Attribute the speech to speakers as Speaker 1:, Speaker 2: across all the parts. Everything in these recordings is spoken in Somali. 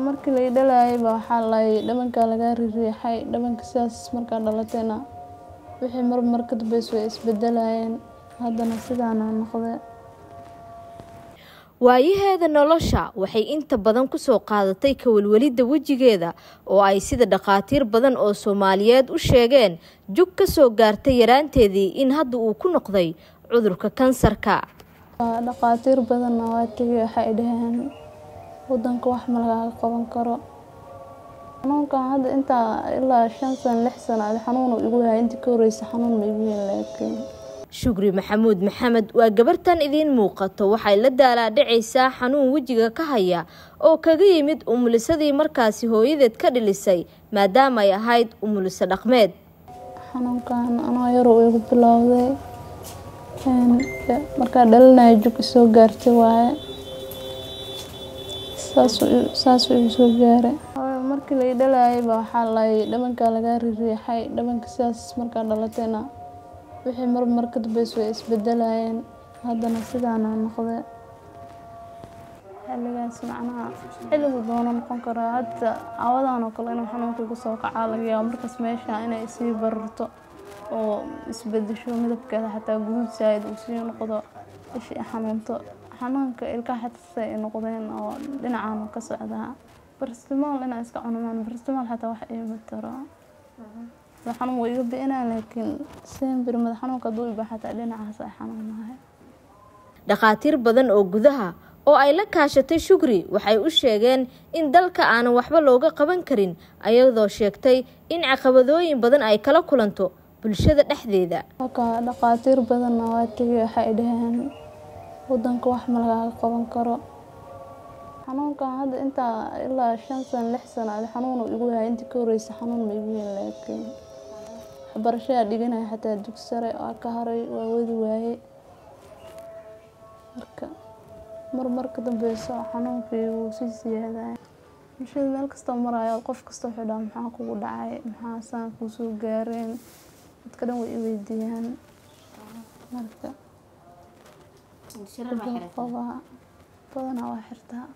Speaker 1: markii la dhalayayba waxaa lay dhabankaa lagaa ririixay dhabanka sidaas markaa dhalatayna wixii marmar ka dambeys way isbedelayeen haddana sidaana noqde
Speaker 2: waayaheeda nolosha waxay inta badan kusoo qaadatay kawalwelidda wejigeeda oo ay sida dhakhaatiir badan oo soomaaliyeed u sheegeen jug ka soo gaartay yaraanteedii in hadda uu ku noqday cudurka kansarka
Speaker 1: dhakhaatiir badanna waa tegay waxay dhaheen wadanka wax ma lagaaga qaban karo xanuunkan hadda intaa ilaa shan sano lix sano adi xanuunu igu yahay intii ka horeysa xanuun ma igu yahin laakiin
Speaker 2: shukri maxamuud maxamed waa gabartan idiin muuqato waxay la daalaadhacaysaa xanuun wejiga ka haya oo kaga yimid umulisadii markaasi hooyadeed ka dhilisay maadaama ay ahayd umuliso dhaqmeed
Speaker 1: xanuunkan anoo yaroo igu bilowday markaa dhalinaya jug isoo gaartay waaye saasuu igu soo gaaray markii la dhalayayba waxaa lay dhabankaa lagaa ririixay dhabanka sidaas markaa dhalatayna wixii marmar ka dambeys way isbedelayeen haddana sidaana noqde xilligaas macnaha xilligu doono noqon karaa hadda cawadan oo kale inuu xanuunka igu soo kacaa laga yaabo markaas meesha inay isii bararto oo isbedesho midabkeeda xataa guduud saayid uu sii noqdo ishii xanuunto xanuunka ilkaha xataa ay noqdeen oo dhinacan ka socdaa barstimool inaa iska cunumaan barstimool xataa wax iima taro xanuun waa iga bi-inaa laakiin sembir madax xanuunka hadduu iba xataa dhinacaas ay xanuunahay
Speaker 2: dhakhaatiir badan oo gudaha oo ay la kaashatay shukri waxay u sheegeen in dalka aanan waxba looga qaban karin ayadoo sheegtay in caqabadooyin badan ay kala kulanto bulshada dhexdeeda
Speaker 1: dhakhaatiir badanna waa tegay waxay dhaheen wadanka wax ma lagaaga qaban karo xanuunkan hadda intaa ilaa shan sano lix sano adi xanuunu igu yahay intii ka horeysa xanuun ma igu yahin laakiin waxbarashadaa dhiganaya xataa dug sare waa ka haray waa wadi waaye marka marmar ka dambeyso xanuunkii wuu sii siyaadaya bulshada meel kastoo marayo qof kasta wuxuu dhaha maxaa kugu dhacay maxaa saan kuu soo gaareen dadka dhan way i weydiiyaan marka qabaa badanaa waa xirtaa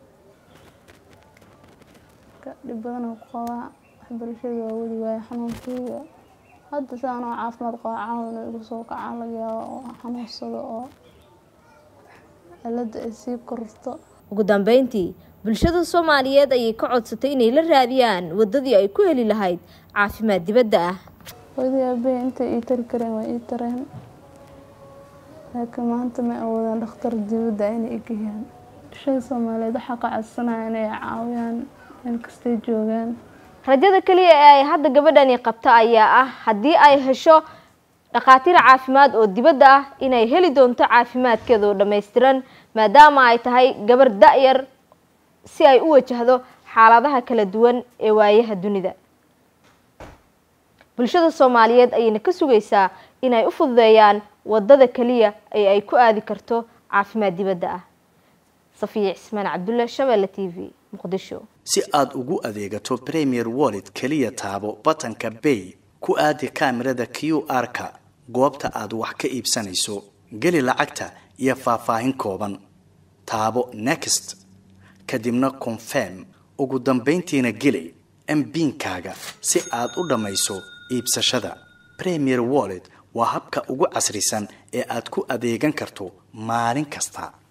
Speaker 1: dhib badanaa ku qabaa waxbarashada waa wadi waaye xanuunkeyga hadda saan oo caafimaad qaba caawin igu soo kacaa laga yaabo oo xanuunsado oo cilada ay sii kororto
Speaker 2: ugu dambeyntii bulshada soomaaliyeed ayay ka codsatay inay la raadiyaan wadadii ay ku heli lahayd caafimaad dibadda ah
Speaker 1: hooyadii aabahey intay ii tari kareen waa ii tareen laakiin maanta ma awoodaan dhakhtar dibadda inay igeyaan bulshada soomaaliyeed waxaa ka codsanaya inay caawiyaan meel kastay joogaan
Speaker 2: rajada keliya ee ay hadda gabadhani qabto ayaa ah haddii ay hesho dhakhaatiir caafimaad oo dibadda ah inay heli doonto caafimaadkeeda oo dhammaystiran maadaama ay tahay gabar da-yar si ay u wajahdo xaaladaha kala duwan ee waayaha dunida bulshada soomaaliyeed ayayna ka sugaysaa inay u fududeeyaan wadada keliya ee ay ku aadi karto caafimaad dibadda ah safiya cismaan cabdulle shabeelle t v muqdisho
Speaker 3: si aad ugu adeegato premier wallet keliya taabo batanka bay ku aadi kaamirada q r-ka goobta aad wax ka iibsanayso geli lacagta iyo faahfaahin kooban taabo next kadibna confirm ugu dambayntiina geli mbiinkaaga si aad u dhammayso iibsashada premier wallet waa habka ugu casrisan ee aad ku adeegan karto maalin kasta